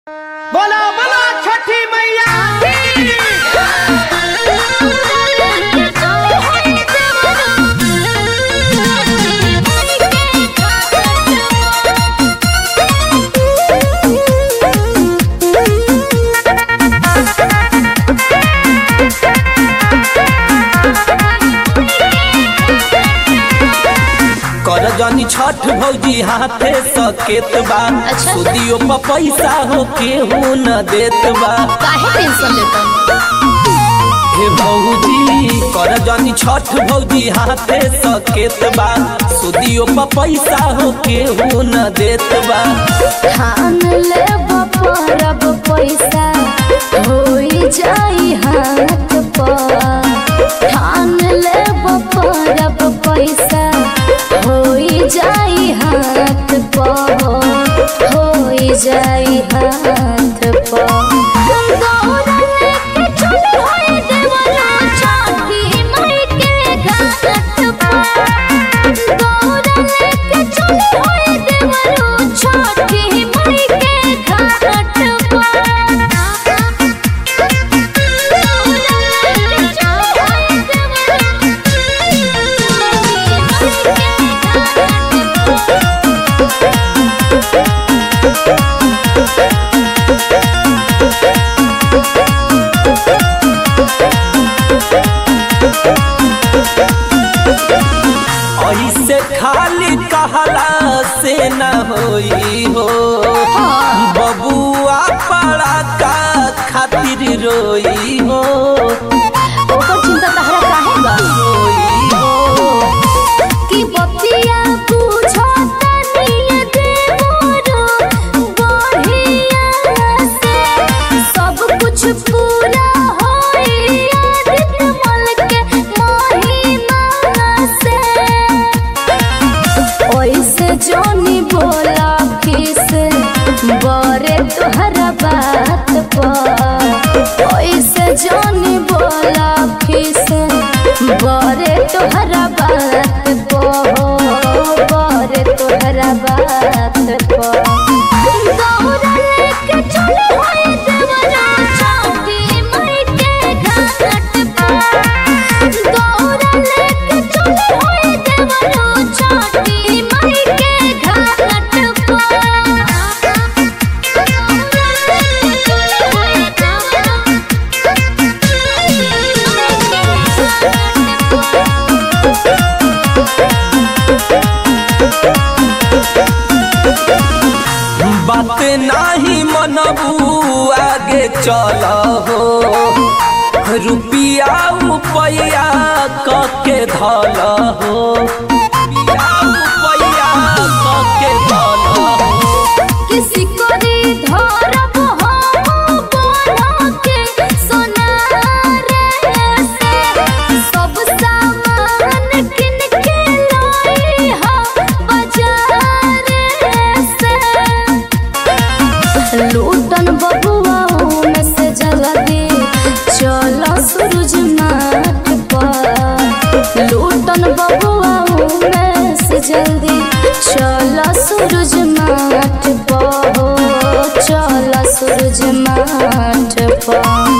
बोला बोला छठी मैया की कर जनी छठ भौजी हाथे सकेत बा अच्छा। सुदियो पर पैसा हो केहू न देत बा काहे टेंशन लेता हे भौजी कर जनी छठ भौजी हाथे सकेत बा सुदियो पर पैसा हो केहू न देत बा ठान ले परब पैसा होई जाई हाथ पर ठान ले परब पैसा होई जाई हाथ पर होई जाई हाथ पर दौड़ा लेके चल होई देवना छठी मई के घाट पर दौड़ा लेके चल होई देवना छठी मई के घाट पर दौड़ा लेके चल होई देवना ऐसे खाली कहला से न होई हो बबुआ पड़ा का खातिर रोई हो ओकर चिंता तहरा काहे बा रोई हो कि बतिया पूछो तनिए देवरो बढ़िया से सब कुछ पूरा होई आदित्य मल के महिमा से ओइसे जोनी बोला किस बरे तोहरा बात पर ओइसे जोनी बोला किस बरे तोहरा बात पर बरे तोहरा बात पर दौड़ा लेके चले होई देवरा छठी मई के घाट पर दौड़ा लेके चले होई देवरा छठी मई के घाट बात नाही मनबू आगे चल हो रुपिया रुपया कके धल हो रुपिया रुपया कके धल हो किसी को री धरब हम बना के सोनारे से सब सामान किन के लाई हम बाजार से लूटन बबुआ में से जल्दी चलो सूरज माथ पर लूटन बबुआ में से जल्दी चलो सूरज माथ पर चलो सूरज माथ पर